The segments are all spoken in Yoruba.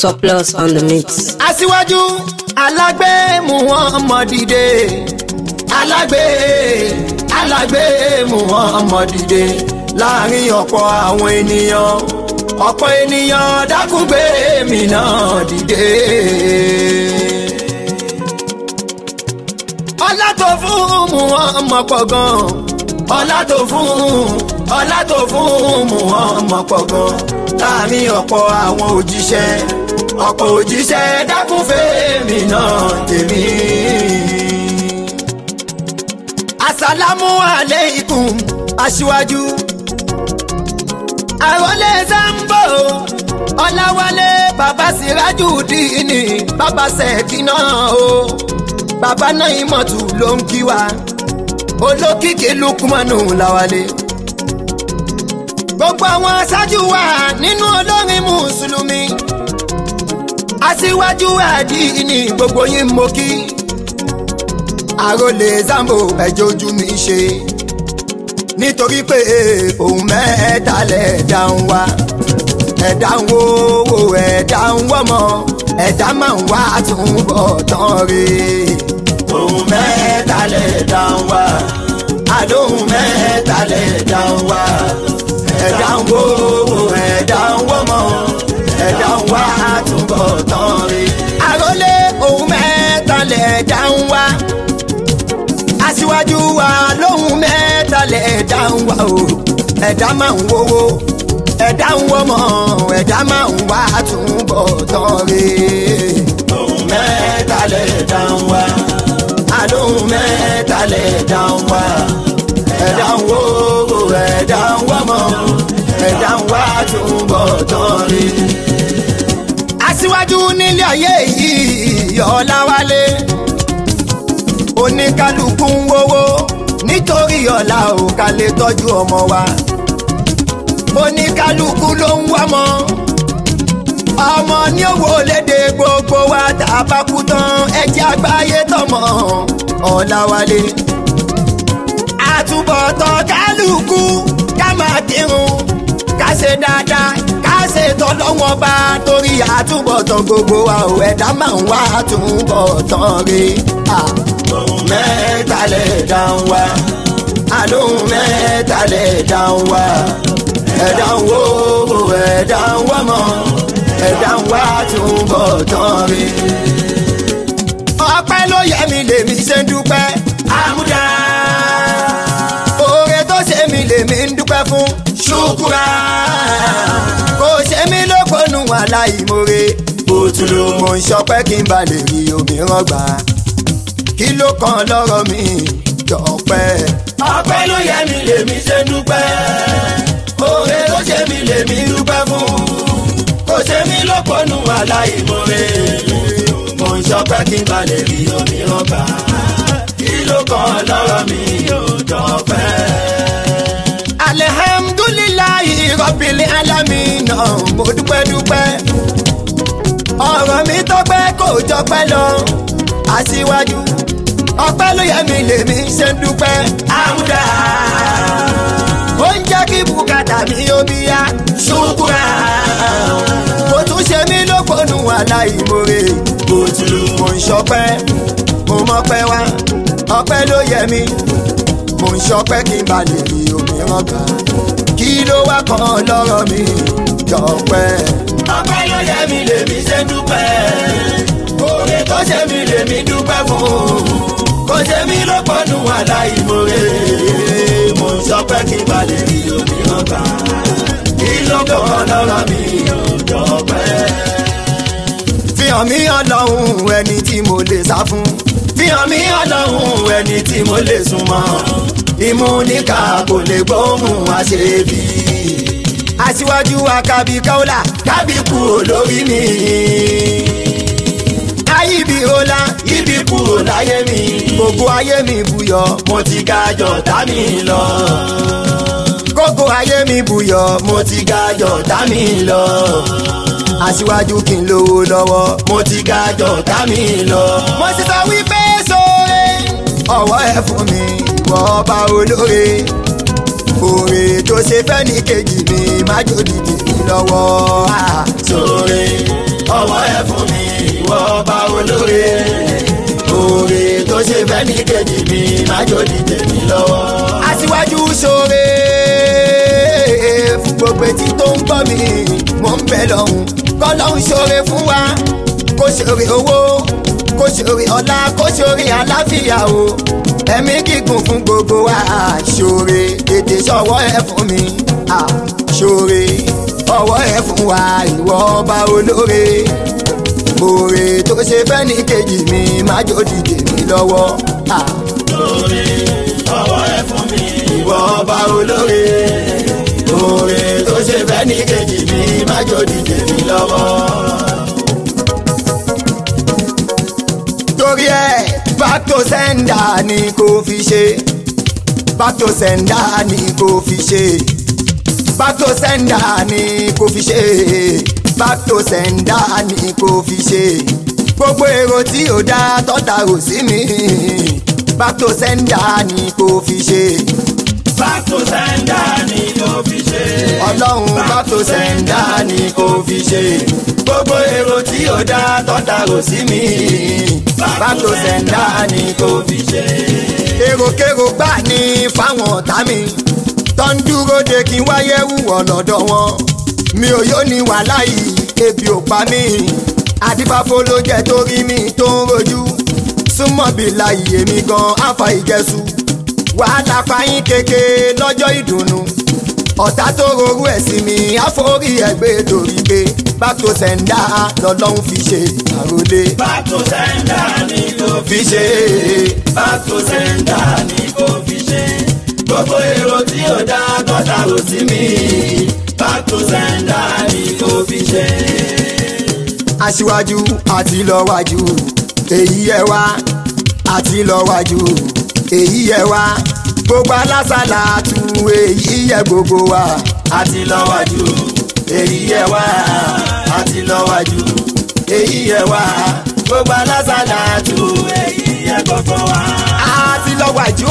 surplus on the mix. aṣíwájú alágbé Muhammad dìde alágbé alágbé Muhammad dìde láàrin ọ̀pọ̀ àwọn ènìyàn ọ̀pọ̀ ènìyàn dákúgbé mi náà dìde. ọlá tó fún Muhammad pọ̀ gan ọlá tó fún ọlá tó fún Muhammad pọ̀ gan láàrin ọ̀pọ̀ àwọn òjíṣẹ́ ọ̀pọ̀ òjíṣẹ́ dákúnfẹ́ mi náà tèmi. asalamu aleikum aṣíwájú àròlé sambo ọláwálé bàbá siraju dìní bàbá sẹ́kínà o bàbá náà ìmọ̀tù ló ń kí wa olókìkí lukumanu làwálé gbogbo àwọn aṣáájú wa nínú olórin mùsùlùmí aṣíwájú àdínní gbogbo yín mo kí àròlé zambo ẹjọ ojú mi ṣe nítorí pé òun mẹ́ta lẹ̀dá ń wá ẹ̀dá ń wo wo ẹ̀dá ń wọ́mọ ẹ̀dá máa ń wá àtúbọ̀ tán rè òun mẹ́ta lẹ̀dá ń wá àlóhùn mẹ́ta lẹ̀dá ń wá ẹ̀dá ń wo wo ẹ̀dá ń wọ́mọ ẹ̀dá ń wá àtúbọ̀ tán rí. àròlé ohun mẹ́ta lẹ̀dá ń wá. aṣíwájú wa lóhun mẹ́ta lẹ̀dá ń wá o. ẹ̀dá máa ń wówó ẹ̀dá ń wọ́mọ ẹ̀dá máa ń wá àtúbọ̀ tán rí. ohun mẹ́ta lẹ̀dá ń wá. àlóhun mẹ́ta lẹ̀dá ń wá. ẹ̀dá ń wówó ẹ̀dá ń wọ́mọ ẹ̀dá ń wá àtúbọ̀ tán rí aṣíwájú nílé ayé yìí ọ̀làwálé oníkálukú ń wówó nítorí ọ̀la ò ká lè tọ́jú ọmọ wa oníkálukú ló ń wọ́mọ ọmọ ní owó léde gbogbo wa tá a bá kú tán ẹjẹ́ àgbáyé tọmọ ọ̀làwálé àtúbọ̀tán kálukú ká máa kírun ká ṣe dáadáa ká ṣe tọ́lọ́wọ́n bá torí àtúbọ̀tán gbogbo wa ò ẹ̀dá máa ń wá àtúbọ̀tán rí. ohun mẹ́ta lè dá ń wá àlóhùn mẹ́ta lè dá ń wá ẹ̀dá ń wó ẹ̀dá ń wá mọ́ ẹ̀dá ń wá àtúbọ̀tán rí. ọpẹ́ ló yẹ mi lèmi ṣe ń dúpẹ́ àmúdá oore tó ṣe mi lèmi ń dúpẹ́ fún ṣùkúrà kò ṣe mí lókòónù aláìmoore òtúlù mo ń ṣọpẹ́ kí n bá lè rí òmíràn gbà kí ló kàn lọ́rọ̀ mi dọ̀pẹ́. ọpẹ́ ló yẹ mi lèmi ṣe ń dúpẹ́ oore tó ṣe mi lèmi dúpẹ́ fún kò ṣe mí lókòónù aláìmoore mo ń ṣọpẹ́ kí n bá lè rí òmíràn gbà kí ló kàn lọ́rọ̀ mi dọ̀pẹ́ alihamdulilayi rọbìlì alamina mo dúpẹ́ dúpẹ́ ọ̀rọ̀ mi tọ́pẹ́ kò jọpẹ́ lọ aṣíwájú ọpẹ́ ló yẹ mi lèmi ṣe ń dúpẹ́ àmúdá ó ń jẹ́ kí bùkátà mi ó bí yá ṣùkúrà mo tún ṣe mí lókòónù aláìmoore mo tún lù mo ń ṣọpẹ́ mo mọ́pẹ́ wá ọpẹ́ ló yẹ mi mo ń ṣọpẹ́ kí n bá lè rí òmíràn gbà kí ló wá kan lọ́rọ̀ mi jọpẹ́. ọpẹ́ ló yẹ mi lèmi ṣe dúpẹ́ oore tó ṣe mi lèmi dúpẹ́ fún kò ṣe mí lọ́pọ̀nù aláìmoore mo ń ṣọpẹ́ kí n bá lè rí òmíràn gbà kí ló kan lọ́rọ̀ mi jọpẹ́. fihàn mí ọlọ́run ẹni tí mo lè sá fún fihàn mí ọlọ́run ẹni tí mo lè súnmọ́ ìmúníkà kò lè gbóhùn àṣebí. aṣíwájú akábí káólà kábí kú olórí mi. ayíbi ọlá ibi kúrò láyé mi gbogbo ayé mi buyọ̀ mo ti ga jọ̀tá mi lọ. gbogbo ayé mi buyọ̀ mo ti ga jọ̀tá mi lọ aṣíwájú kí n lówó lọ́wọ́ mo ti ga jọ̀tá mi lọ. mo sì sọ wípé sóore ọwọ́ ẹ fún mi ìwọ ọba olóore oore tó ṣe fẹ́ ní kejì mi má jòdì tèmi lọ́wọ́. sóore ọwọ́ májò dìde mi lọ́wọ́. aṣíwájú ṣoore fún gbogbo etí tó ń gbọ́ mi mò ń bẹ lọ́hùn kọ́lọ́hún ṣoore fún wa kó ṣoore owó kó ṣoore ọlá kó ṣoore àlàáfíà o ẹ̀mí gígùn fún gbogbo wa ṣoore tètè ṣọwọ́ ẹ fún mi ah, ṣoore ọwọ́ ẹ fún wa ìwọ ọba olóore oore tó ṣe fẹ́ ní kejì mi májò dìde mi lọ́wọ́. Ah lórí ọwọ́ ẹ fún mi. ìwọ ọba olóore oore tó ṣe fẹ́ ní kejì mi májò dìde mi lọ́wọ́. torí ẹ back to sender ni kò fi ṣe back to sender ni kò fi ṣe back to sender ni kò fi ṣe back to sender ni kò fi ṣe gbogbo èrò tí ò dá tọ́ta rò sí mi back to sender ni kò fi ṣe back to sender ni kò fi ṣe. ọlọ́run back to sender ni kò fi ṣe gbogbo èrò tí ò dá tọ́ta rò sí mi back to sender ni kò fi ṣe. èròkèrò gbà ní fáwọn ọ̀tá mi tó ń dúró de kí n wáyé wúwọ̀ lọ́dọ̀ wọn mi ò yóò ní wàhálà yìí ebi ò pa mí àdìbàfo ló jẹ́ torí mi tó ń rojú súnmọ́ bí láyé mi gan àfa ìjẹsù wàhálà fàyín kéke lọ́jọ́ ìdùnnú ọ̀tá tó rorú ẹ̀ sí mi àforí ẹgbẹ́ torí pé back to sender lọ́lọ́run fi ṣe àròlé back to sender ni kò fi fi ṣe ṣe. back to sender ni kò fi ṣe. gbogbo èrò tí ò dá tọ́ta rò sí mi. back to sender ni kò fi ṣe. aṣíwájú àti lọ́wájú èyí ẹ wá àti lọ́wájú èyí ẹ wá gbogbo alásàlà tu èyí ẹ gbogbo wa àti lọ́wájú èyí ẹ wá àti lọ́wájú èyí ẹ wá gbogbo alásàlá tu èyí ẹ gbogbo wa. àti lọ́wájú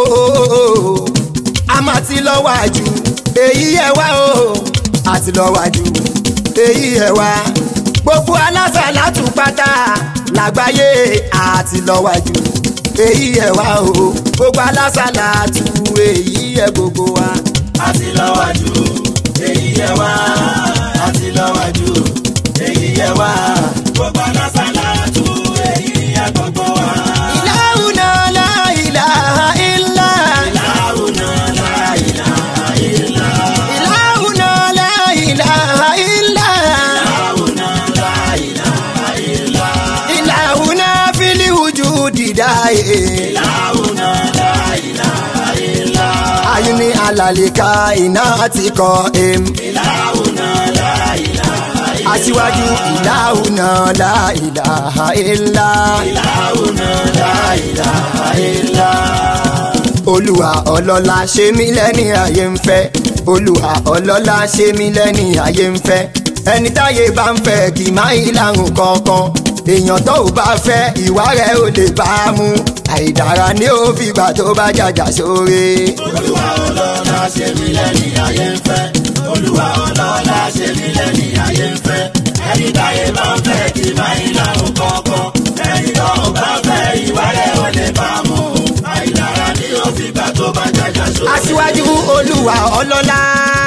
o a máa ti lọ́wájú èyí ẹ wá o àti lọ́wájú èyí ẹ wá gbogbo alásàlá tu pátá lágbàáyé àti lọ́wájú èyí ẹ wá o gbogbo alásàlá tu èyí ẹ gbogbo wa. àti lọ́wájú èyí ẹ wá àti lọ́wájú èyí ẹ wá gbogbo alásàlá tu èyí ẹ gbogbo wa. ìlàhùnà láìláha ìlà. láwùnà láìláha ìlà ìlàhùnà láìláha ìlà. láwùnà láìláha ìlà ìlàhùnà fílíwùjú dìdá ẹ̀. láwùnà láìláha ìlà ayuni alalika iná ti kọ em. láwùnà láìláha ìlà aṣíwájú ìlàhùnà láìláha ìlà. láwùnà láìláha ìlà. olúwa ọlọ́lá ṣe mí lẹ́ni ayé ń fẹ́ olúwa ọlọ́lá ṣe mí lẹ́ni ayé ń fẹ́ ẹni táyé bá ń fẹ́ kì máa ń lárùn kankan èèyàn tó ò bá fẹ́ ìwà rẹ̀ ò lè bá a mú àìdára ní ó fi gbà tó bá jàjà sóore. olúwa ọlọ́lá ṣe mí lẹ́ni ayé ń fẹ́ olúwa ọlọ́lá ṣe mí lẹ́ni ayé ń fẹ́ ẹni táyé bá ń fẹ́ kí máa ń lárùn kọ̀ọ̀kan ẹni tó ń bá fẹ́ ìwà rẹ̀ ò lè bá mú àìlára ní òfìgbà tó bá jàjà sórí. aṣíwájú olúwa ọlọ́lá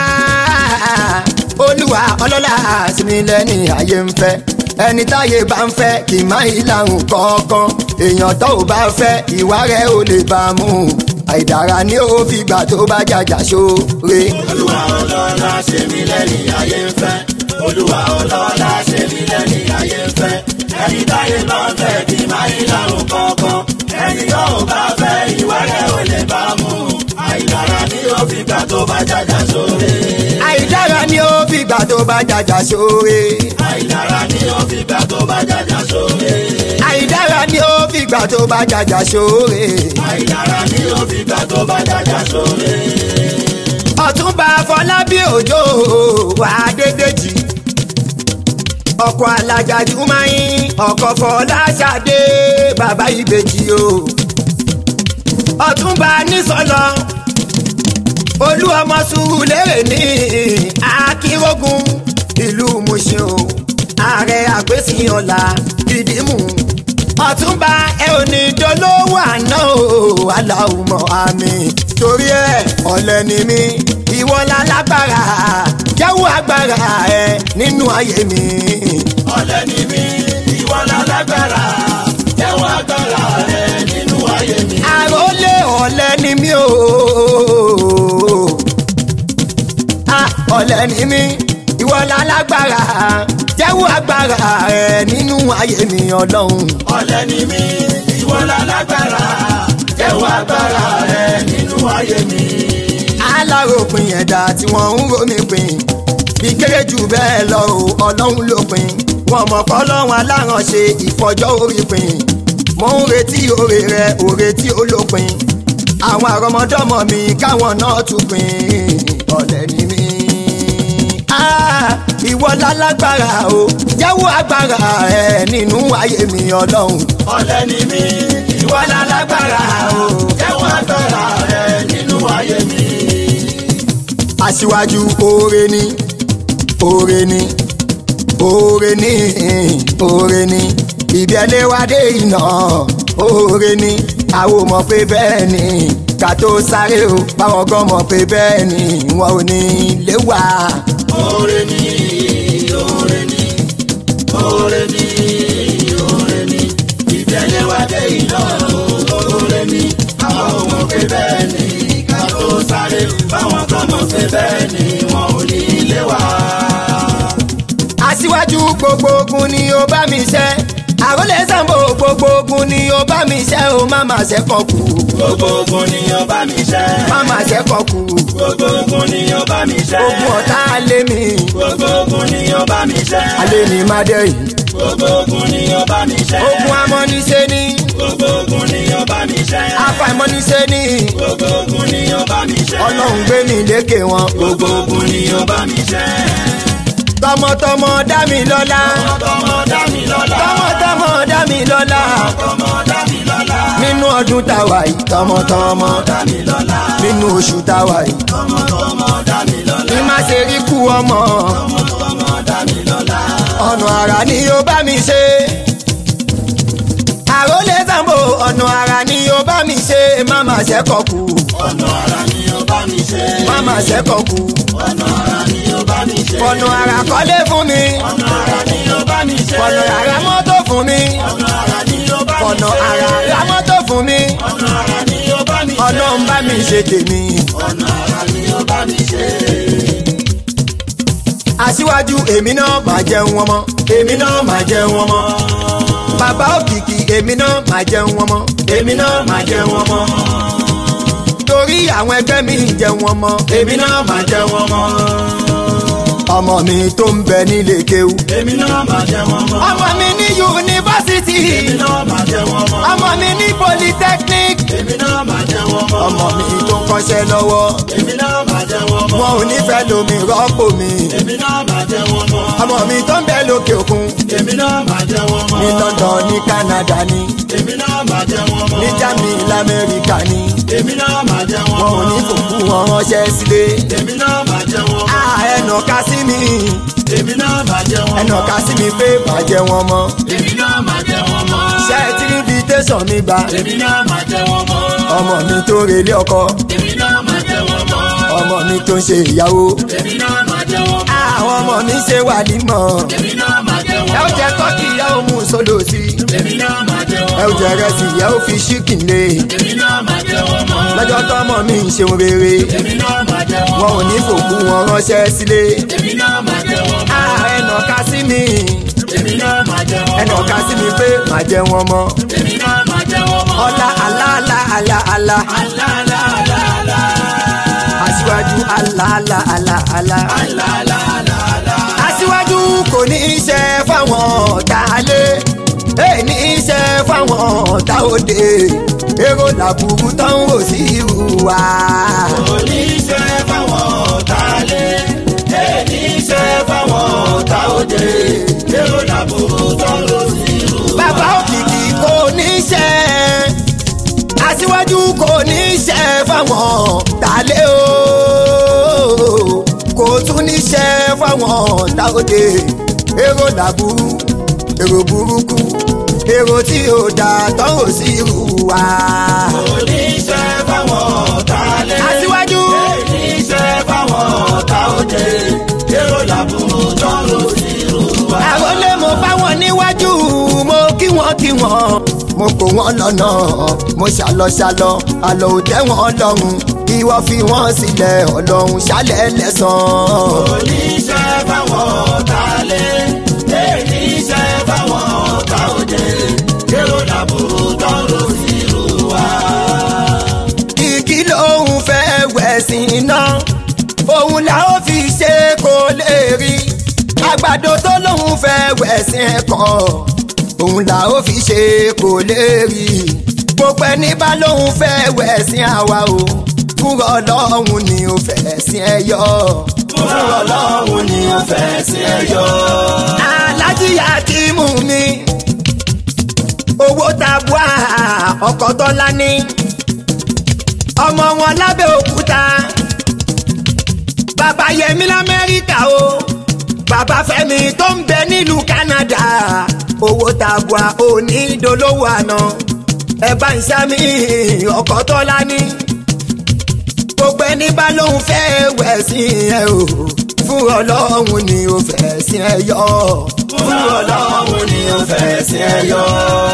olúwa ọlọ́lá sinmi lẹ́ni ayé ń fẹ́ ẹni táyé bá ń fẹ́ kì í má ìlànà kọ̀ọ̀kan èèyàn tó ò bá fẹ́ ìwà rẹ̀ ò lè bá a mú àìdára ní ó fi gbà tó bá jàjà sóore. olúwa ọlọ́lá ṣe mí lẹ́ni ayé ń fẹ́ olúwa ọlọ́lá ṣe mí lẹ́ni ayé ń fẹ́ ẹni táyé bá ń fẹ́ kí máa ń lárùn kọ̀ọ̀kan ẹni tó ń bá fẹ́ ìwà rẹ̀ ò lè bá mú àìlára ní òfìgbà tó bá jàjà sórí. àìdára ní ó fi gbà tó bá jàjà sóore. àìlára ní òfìgbà tó bá jàjà sórí. àìdára ní ó fi gbà tó bá jàjà sóore. àìlára ní òfìgbà tó bá jàjà sórí. ọ̀túnba fọlábí òjò wà dédéjì ọkọ̀ alájà jùmáyín ọkọ̀ fọláṣadé bàbá ìbejì o ọ̀túnba nísọlọ olú ọmọ Sùúrùlérè ní akínrógun ìlú Mùṣín o ààrẹ àgbésìyànlá ìdìmú ọ̀túnba ẹ ò ní dolówó àná o aláwùmọ̀ àmì torí ẹ ọ̀lẹ ni mí ìwọ lálágbára jẹ́wọ́ agbára ẹ nínú ayé mi. ọ̀lẹ ni mí ìwọ lálágbára jẹ́wọ́ agbára rẹ nínú ayé mi. àròlé ọ̀lẹ ni mí o Ah, ọ̀lẹ ni mí ìwọ lálágbára jẹ́wọ́ agbára ẹ nínú ayé mi ọlọ́run. ọ̀lẹ ni mí ìwọ lálágbára jẹ́wọ́ agbára rẹ nínú ayé mi. aláròpin ẹ̀dá tí wọ́n ń romi pin bí kéré jù bẹ́ẹ̀ lọ o ọlọ́run ló pin wọn mọ̀ kọ́ lọ́wọ́n alárànṣe ìfọjọ́ orí pin mo ń retí oore rẹ oore tí ó lópin àwọn àrọmọdọ́mọ mi káwọn náà tún pin ọ̀lẹ ni mí. Ah, ìwọ lálágbára o jẹ́wọ́ agbára ẹ nínú ayé mi ọlọ́run. ọ̀lẹ ni mí ìwọ lálágbára o jẹ́wọ́ agbára rẹ nínú ayé mi. aṣíwájú oore ni oore ni oore ni oore ni ibi ẹlẹ́wàdé iná oore ni àwọn ò mọ̀ pé bẹ́ẹ̀ ni ká tó sáré o báwọn gan mọ̀ pé bẹ́ẹ̀ ni wọn ò ní lé wá. Oore ni, oore ni, oore ni, oore ni, ìbẹ̀lẹ̀ wa dé iná. Oore ni, àwọn ọmọ pé bẹ́ẹ̀ ni, ká tó sáré, báwọn kan mọ̀ pé bẹ́ẹ̀ ni, wọn ò ní ilé wa. aṣíwájú gbogbo ogun ni ó bá mi ṣe àròlé Sambo gbogbo ogun ni ó bá mi ṣe ó má má ṣe kàn kú Gbogbo ogun ni ó bá mi ṣẹ́. má má ṣe kàn kú Gbogbo ogun ni ó bá mi ṣẹ́. ogun ọ̀tá lé mi Gbogbo ogun ni ó bá mi ṣẹ́. alẹ́ ní má dé yìí Gbogbo ogun ni ó bá mi ṣẹ́. ogun amọ́niṣe ni Gbogbo ogun ni ó bá mi ṣẹ́. afàìmọ́niṣe ni Gbogbo ogun ni ó bá mi ṣẹ́. ọlọ́run gbé mi lékè wọn Gbogbo ogun ni ó bá mi ṣẹ́. tọmọtọmọ dá mi lọ́lá Tọmọ dá mi lọ́lá. tọmọtọmọ dá mi lọ́lá Tọmọ dá mi lọ́lá. nínú ọdún táwa yìí tọmọtọmọ Dá mi lọ́lá. nínú oṣù táwa yìí Tọmọ tọmọ dá mi lọ́lá. ní má ṣe rí kú ọmọ Tọmọ tọmọ dá mi lọ́lá. ọ̀nà àrà ni ó bá mi ṣe àròlé Sambo ọ̀nà àrà ni ó bá mi ṣe má má ṣẹ́kọ̀ kú Ọ̀nà ara ni ó bá mi ṣe. má má ṣẹ́kọ̀ kú Ọ̀nà ara ni ó bá mi ṣe. ọ̀nà àrà kọ́lé fún mi Ọ̀nà ara ni ó bá mi ṣe. ọ̀nà àrà mọ́tò fún mi Ọ̀nà ara ni ó bá mi ọ̀nà ṣe. àrà ra mọ́tò fún mi Ọ̀nà ara ni ó bá mi ṣe. ọlọ́run bá mi ṣe tèmi. Ọ̀nà ara ni ó bá mi ṣe. aṣíwájú èmi náà máa jẹun ọmọ èmi náà máa jẹun ọmọ bàbá òkìkí èmi náà máa jẹun ọmọ èmi náà máa jẹun ọmọ torí àwọn ẹgbẹ́ mi ń jẹun ọmọ èmi náà máa jẹun ọmọ ọmọ mi tó ń bẹ nílé kéwú Èmi náà máa jẹ wọn mọ́. ọmọ mi ní yunifásitì Èmi náà máa jẹ wọn mọ́. ọmọ mi ní polytechnic Èmi náà máa jẹ wọn mọ́. ọmọ mi tó ń kọ́ṣẹ́ lọ́wọ́ Èmi náà máa jẹ wọn mọ́. wọn ò nífẹ̀ẹ́ lomi rọ́pò mi Èmi náà máa jẹ wọn mọ́. ọmọ mi tó ń bẹ lókè òkun Èmi náà máa jẹ wọn mọ́. ní London ní Canada ní Èmi náà máa jẹ wọn mọ́. ní Germany lamẹ́ríkà ní Èmi náà máa jẹ wọn wọn ò ní fòkú wọn ránṣẹ́ sílé Èmi náà máa jẹ wọn mọ́. a ẹnà ká sí mi Èmi náà máa jẹ wọn ẹnà ká sí mi pé bàjẹ́ wọn mọ́ Èmi náà máa jẹ wọn mọ́. ṣé ẹ ti rí invitation mi gbà Èmi náà máa jẹ wọn mọ́. ọmọ mi tó relé ọkọ Èmi náà máa jẹ wọn mọ́. ọmọ mi tó ń ṣe ìyàwó Èmi náà máa jẹ wọn mọ́. àwọn ọmọ mi ṣe wàlímọ̀ Èmi náà máa jẹ wọn ẹ ó mọ́. jẹ tọ́kì ìyá ó mú sódò sí Èmi náà máa jẹ wọn ẹ ó mọ́. jẹ rẹsì ìyá ó fi ṣíkìn lé Èmi náà máa jẹ wọn mọ́. lọ́jọ́ tọ́mọ mi ń ṣeun rere Èmi náà máa jẹ wọn wọn mọ́. ò ní fòkú wọn ránṣẹ́ sílé Èmi náà máa jẹ wọn mọ́. a ẹnà ká sí mi Èmi náà máa jẹ wọn ẹnà mọ́. ká sí mi pé màá jẹ wọn mọ́ Èmi náà máa jẹ wọn mọ́. ọlá aláàlá aláàlá Alálàálàálà. aṣíwájú aláàlá aláàlá Alálàálàálà. aṣíwájú kò ní í ṣe fáwọn ọ̀tá alé èyí ní í ṣe fáwọn ọ̀tá òde èrò làbùrú tó ń rò sí irú wa. Oníṣẹ́ fáwọn ọ̀tá lé, èyí iṣẹ́ fáwọn ọ̀tá òde, èrò làbúrú tọ́lọ́ sí ìlú. bàbá òkìkí kò ní í ṣe aṣíwájú kò ní í ṣe fáwọn tàlé o kò tún ní í ṣe fáwọn tàòdè èrò làbúrú èrò burúkú èrò tí ò dá tán ò sí irú wa. oníṣẹ́ fáwọn ọ̀tá lé. aṣíwájú oníṣẹ́ fáwọn ọ̀tá òde. èrò làbúrò tọrọ sí irú wa. àròlé mo bá wọn níwájú mo kí wọn kí wọn mo kó wọn lọ́nà mo ṣàlọ ṣàlọ àlọ ò tẹ́ wọn lọ́rùn ìwọ fi wọn sílẹ̀ ọlọ́run ṣálẹ̀ lẹ́sàn-án. oníṣẹ́ fáwọn ọ̀tá lé. oníṣẹ́ fáwọn ọ̀tá òde. èrò làbúrò tọrọ sí irú wa. igi lòun fẹ́ wẹ̀ sí iná òun là ó fi ṣe kó lè rí àgbàdo tó lòun fẹ́ wẹ̀ sí ẹ̀kọ́ òun là ó fi ṣe kó lè rí gbogbo ẹni bá lòun fẹ́ wẹ̀ sí àwa o fúnra ọlọ́run ni ó fẹ́ sí ẹ yọ. fúnra ọlọ́run ni ó fẹ́ sí ẹyọ. alájíyá tí mú mi owó tabua ọkọ̀ tọ́lá ní ọmọ wọn lábẹ́ òkúta bàbá yẹmi lamẹ́ríkà o bàbá fẹ́mi tó ń bẹ nílùú Canada owó tabua òní dolówó àná ẹ bá ń sámi ọkọ̀ tọ́lá ní gbogbo ẹni bá lóun fẹ́ wẹ̀ sí ẹ o fún ọlọ́run ni ó fẹ́ sí ẹ yọ. fúnra ọlọ́run ni ó fẹ́ sí ẹyọ.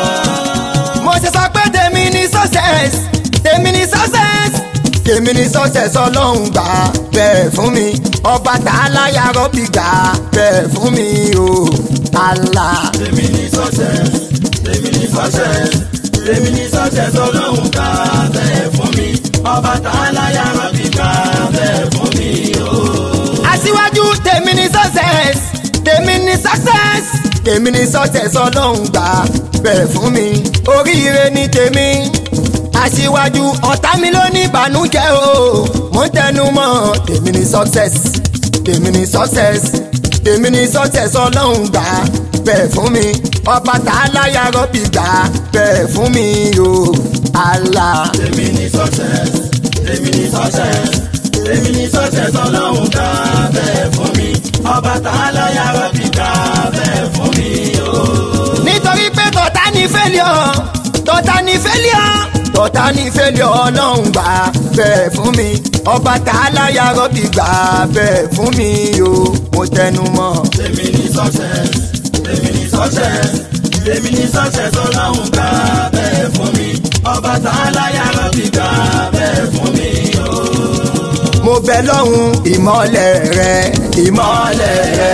mo ṣe sọ pé tèmi ni success tèmi ni success tèmi ni success ọlọ́run gbà bẹ́ẹ̀ fún mi ọba tààlà yàrá bí gbà bẹ́ẹ̀ fún mi o Allah. Èmi ní success, èmi ní success, èmi ní success ọlọ́run ká bẹ́ẹ̀ fún mi. Ọba tààlà yàrá bí ká bẹ́ẹ̀ fún mi o. aṣíwájú tèmi ni success tèmi ni success tèmi ni success ọlọ́run gbà bẹ́ẹ̀ fún mi oríire ni tèmi aṣíwájú ọ̀tá mi ló ní ìbànújẹ́ o mo ń tẹnu mọ́ tèmi ni success tèmi ni success tèmi ni success ọlọ́run gbà bẹ́ẹ̀ fún mi ọba tààlà yàrá bí gbà bẹ́ẹ̀ fún mi o Allah. Èmi ní success, èmi ní success, èmi ní success ọlọ́run ká bẹ́ẹ̀ fún mi. Ọba tààlà yàrá bí ká bẹ́ẹ̀ fún mi o. nítorí pé tọ̀tá ní fẹ́líọ̀ tọ̀tá ní fẹ́líọ̀ tọ̀tá ní fẹ́líọ̀ ọlọ́run gbà bẹ́ẹ̀ fún mi ọba tààlà yàrá bí gbà bẹ́ẹ̀ fún mi o mo tẹnu mọ́. Èmi ní success, èmi ní success, èmi ní success ọlọ́run ká bẹ́ẹ̀ fún mi. Ọba tààlà yàrá bí ká bẹ́ẹ̀ fún mi o. mo bẹ lọ́hùn ìmọ́lẹ̀ rẹ ìmọ́lẹ̀ rẹ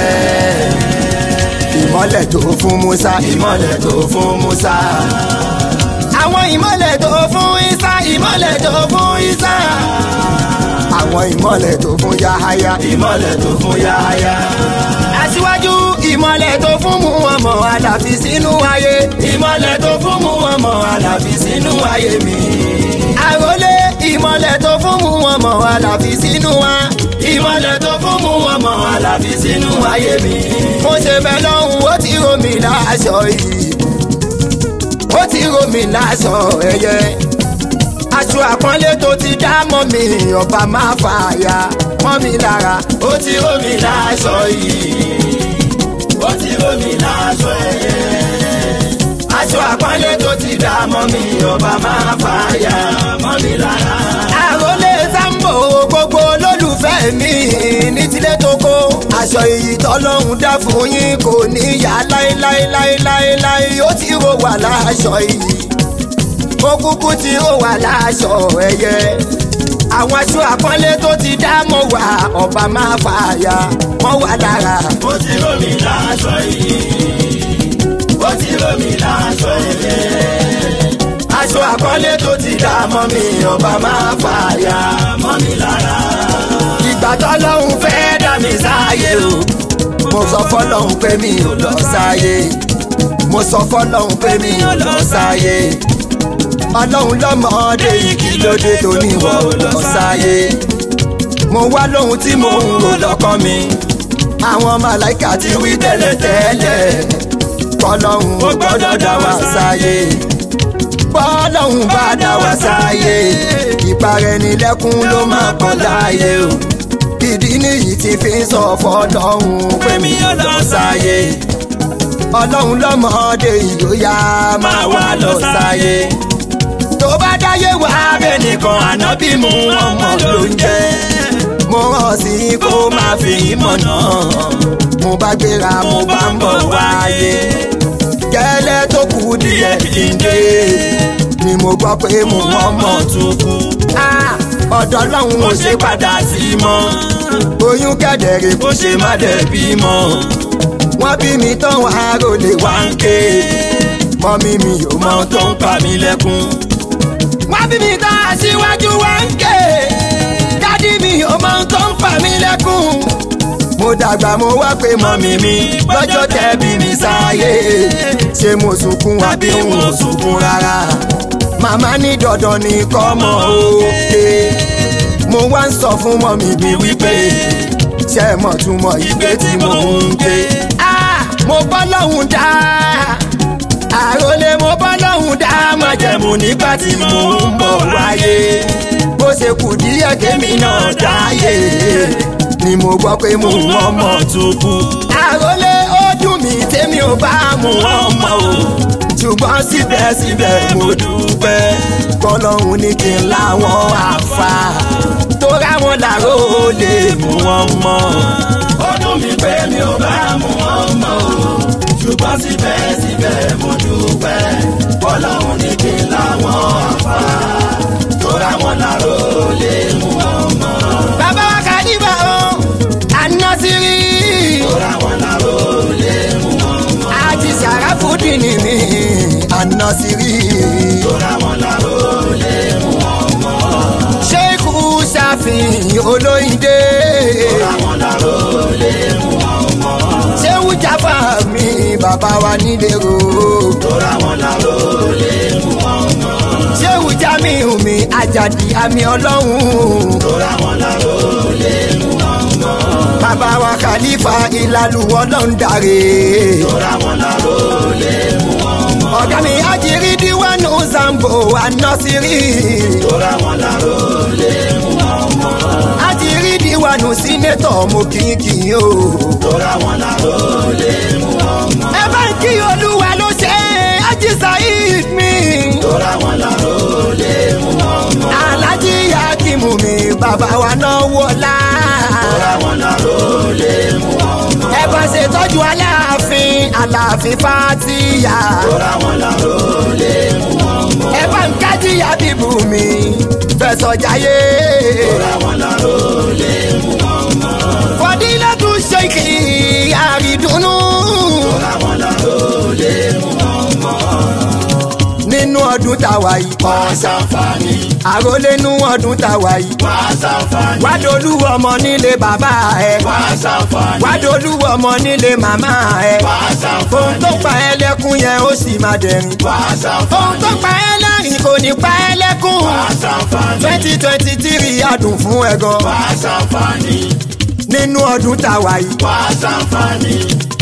ìmọ́lẹ̀ tó fún Musa ìmọ́lẹ̀ tó fún Musa. àwọn ìmọ́lẹ̀ tó fún Isa ìmọ́lẹ̀ tó fún Isa. àwọn ìmọ́lẹ̀ tó fún Yahaya ìmọ̀lẹ̀ tó fún yáyá. aṣíwájú ìmọ̀lẹ̀ tó fún mu ọmọ àlàfi sínú ayé ìmọ̀lẹ̀ tó fún mu ọmọ àlàfi sínú ayé mi. àròlé ìmọ̀lẹ̀ tó fún mu ọmọ àlàfi sínú wa ìmọ̀lẹ̀ tó fún mu ọmọ àlàfi sínú ayé mi. mo ṣe bẹ lọ́hùn ó ti rò mí láṣọ yìí ó ti rò mí láṣọ ẹyẹ aṣọ àpọ́nlé tó ti dá mọ́ mi ọba máa fààyà mọ́ mi lára ó ti ró mi láṣọ yìí. ó ti ró mi láṣọ ẹyẹ. aṣọ àpọ́nlé tó ti dá mọ́ mi ọba máa fàyà mọ́ mi lára. àròlé sambo gbogbo olólùfẹ́ mi ní tilé tó kó aṣọ èyí tọ́lọ́hún dá fún yín kò ní yá láéláéláéláéláé ó ti rò wà láṣọ yìí ó kúkú ti rò wà láṣọ ẹyẹ àwọn aṣọ àpọ́nlé tó ti dá mọ́ wà ọba máa fààyà mọ́ wà lára ó ti ró mi láṣọ yìí. ó ti ró mi láṣọ ẹyẹ. aṣọ àpọ́nlé tó ti dá mọ́ mi ọba máa fàyà mọ́ mi lára. ìgbà tọ́lọ́hún fẹ́ dá mi sáyé o mo sọ fọ́lọ́hún pé mi ò lọ sáyé mo sọ fọ́lọ́hún pé mi ò lọ sáyé ọlọ́run lọ́mọdé yìí kí ló dé tó ní wọ́n ò lọ sáyé mo wá lóhun tí mo ń rò lọ́kàn mi àwọn màláìka ti wí tẹ́lẹ̀tẹ́lẹ̀ kọ́lọ́hún ó gbọ́dọ̀ dá wa sáyé bọ́lọ́hún bá dá wa sáyé ìparẹ́nilẹ́kún ló máa kàn láàyè o ìdí nìyí tí fi ń sọ fọ́lọ́hún pé mi ò lọ sáyé ọlọ́run lọ́mọdé ìyóyá máa wá lọ sáyé tó bá dáyé wá bẹ́ẹ̀ nìkan ànábì mú ọmọ ló ń jẹ́ mo rán sí kó máa fi ìmọ̀nà mo bá gbéra mo bá ń bọ̀ wáyé gẹ́lẹ́ tó kù díẹ̀ kí n dé ni mo gbọ́ pé mo ọmọ tún kú ọ̀dọ̀ lọ́hùn ò ṣe padà sí mọ́ oyún kẹ̀dẹ̀rẹ̀ kó ṣe má dẹ̀ bí mọ́ wọ́n bí mi tán wá rólé wá ń ké mọ́mí mi ò mọ tó ń pa mí lẹ́kún wọ́n bí mi tán aṣíwájú wá ń ké dádì mi ò mọ tó ń pa mí lẹ́kún mo dàgbà mo wá pé mọ́mí mi lọ́jọ́ tẹ́ bí mi sáyé ṣé mo sunkún àbí n ò sunkún rárá màmá ní dandan ní kọ́mọ òkè mo wá ń sọ fún mọ́mí mi wípé ṣé mọ̀ túmọ̀ ìgbé tí mo ń gbé. mo bọ́ lọ́hùn dá àròlé mo bọ́ lọ́hùn dá májẹ̀mú nígbà tí mo ń bọ̀ wáyé bó ṣe kù díẹ̀ kémi náà dáyé ni mo gbọ́ pé mo ọmọ tó kú. àròlé ó dùn mí tèmi ò bá mú ọmọ o ṣùgbọ́n síbẹ̀síbẹ̀ mo dúpẹ́ kọ́lọ́hún ní kí n láwọn àfa tó ráwọn làró lè mú wọn mọ́. ó dùn mí pé mi ò bá mú wọn mọ́ o ṣùgbọ́n síbẹ̀síbẹ̀ mo dúpẹ́ kọ́lọ́hún ní kí n láwọn àfa tó ráwọn làró lè mú wọn mọ́. bàbá wa kà níbà o àná sí rí. tó ráwọn làró lè mú wọn mọ́. àti sàràfùdì ni mi àná sí rí. tó ráwọn làró lè mú wọn mọ́. ṣéèkù ṣàfihàn olóyìnde. tó ráwọn làró lè mú wọn mọ́. ṣéwù jáfà mi bàbá wa nílé ro. tó ráwọn làró lè mú wọn mọ́. ṣéwù jámíù mi àjàdí àmì ọlọ́run. tó ráwọn làró lè mú wọn mọ́. bàbá wa kàlífà ìlàlù ọlọ́ndàrè. tó ráwọn làró lè mú wọn mọ́. ọ̀gá mi àjírí díwánú zambo anọ́sírí. tó ráwọn làró lè mú wọn mọ́. àjírí díwánú sínétọ̀ mo kìkì o. tó ráwọn làró lè mú wọn mọ́. ẹ bá ń kí olúwa ló ṣe é ájí saheed mi. tó ráwọn làró lè mú wọn mọ́. alájí yakimu mi bàbá wa náà wọlá. tó ráwọn làró lè mú wọn mọ́. ẹ bá ṣètọ́jú aláàfin aláàfin fàtíyà. tó ráwọn làró lè mú wọn mọ́. ẹ bá ń kájí yabibu mi fẹsọ̀ jayé. tó ráwọn làró lè mú wọn mọ́. fọdílẹ́tù ṣèkì àrídùnnú. tó ráwọn làró lè mú wọn mọ́. nínú ọdún tàwa yìí. wá ṣàǹfààní. àròlé nínú ọdún tàwa yìí. wá ṣàǹfààní. wádolú ọmọ nílé bàbá ẹ. wá ṣàǹfààní. wádolú ọmọ nílé màmá ẹ. wá ohun ṣàǹfààní. tó pa ẹ́ lẹ́kún yẹn ó sì máa dẹ̀rín. wá ohun tó ṣàǹfààní. pa ẹ́ lẹ́rìn kò ní pa ẹ́ lẹ́kún. wá ṣàǹfààní. twenty twenty three adùn fún ẹ gan. wá ṣàǹfààní. nínú ọdún tàwa yìí. wá ṣàǹfààní.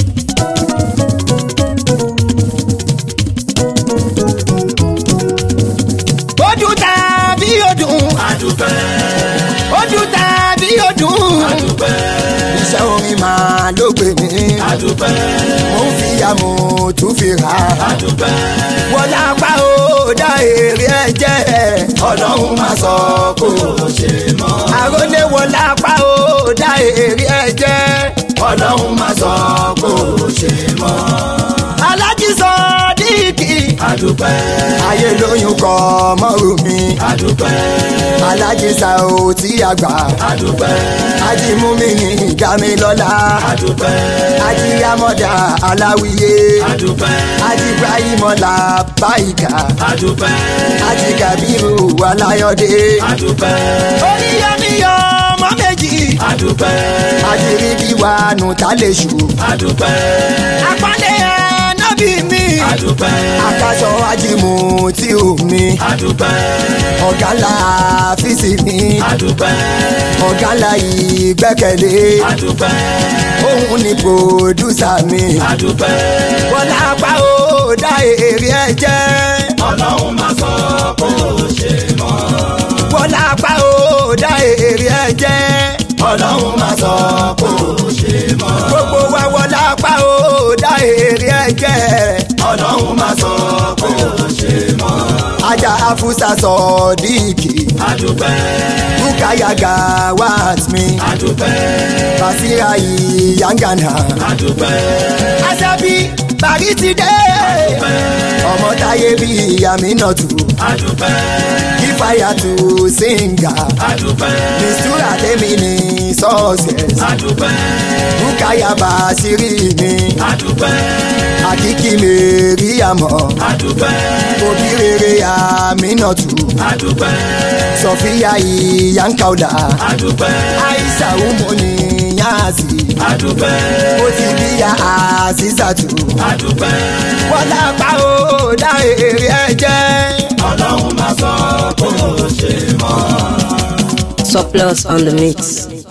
ó dùn tàbí ó dùn. adúpẹ́. ó dùn tàbí ó dùn. adúpẹ́. iṣẹ́ orin máa ló gbé mi. adúpẹ́. mo ń fi àmọ̀ tún fi rà. adúpẹ́. wọ́n lápá ó dá èrè ẹ jẹ́. ọlọ́run máa sọ kó o ṣe mọ́. àròlé wọ́n lápá ó dá èrè ẹ jẹ́. ọlọ́run máa sọ kó o ṣe mọ́. alájí sọ díìkì. adúpẹ́. ayé lóyún kọ mọ́rù mi. adúpẹ́. alájí sa ò tí a gbà. adúpẹ́. ají mú mi ní ìjà mi lọ́la. adúpẹ́. ají amọ̀dá aláwìyé. adúpẹ́. ají ibrahimola báyìíká. adúpẹ́. ají kabiru aláyọ̀dé. adúpẹ́. oníyọmíyọ ọmọ méjì. adúpẹ́. ají rídíwá nù tá lè ṣù. adúpẹ́. àpọ́nlé ẹ̀ nọ́bì mi. adúpẹ́. akaṣọ ajímù tí ò mi. adúpẹ́. ọ̀gá ńlá fíìsì mi. adúpẹ́. ọ̀gá ńlá ìgbẹ́kẹ̀lé. adúpẹ́. òun ni pòdúsà mi. adúpẹ́. bọ́lá apá ó dá èrè ẹ jẹ́. ọlọ́run máa sọ kó o ṣe mọ́. bọ́lá apá ó dá èrè ẹ jẹ́. ọlọ́run máa sọ kó o ṣe mọ́. gbogbo wa wọlá apá ó dá èrè ẹ jẹ́. ọlọ́run máa sọ pé ó ṣe mọ́. ajá afusa sọ̀ọ́díìkì adúpẹ́ rúkàyà gawat mi adúpẹ́ basira yangana adúpẹ́ asabi bari ti dé ọmọ táyé bí aminatu adúpẹ́ kífàyà tù sínga adúpẹ́ mistura tèmi ní success adúpẹ́ rúkàyà basiri mi adúpẹ́ àkìkí mèríyàmọ́ adúpẹ́ òbí rere aminatu adúpẹ́ sọfíà ìyànkàwùdà adúpẹ́ aisha umoni yaasi adúpẹ́ ó ti bí ya àzízàtù adúpẹ́ wọ́n lápá ó dá èrè ẹ̀jẹ̀. ọlọ́run máa sọ pé ó ṣe mọ́. Surplus on the mix.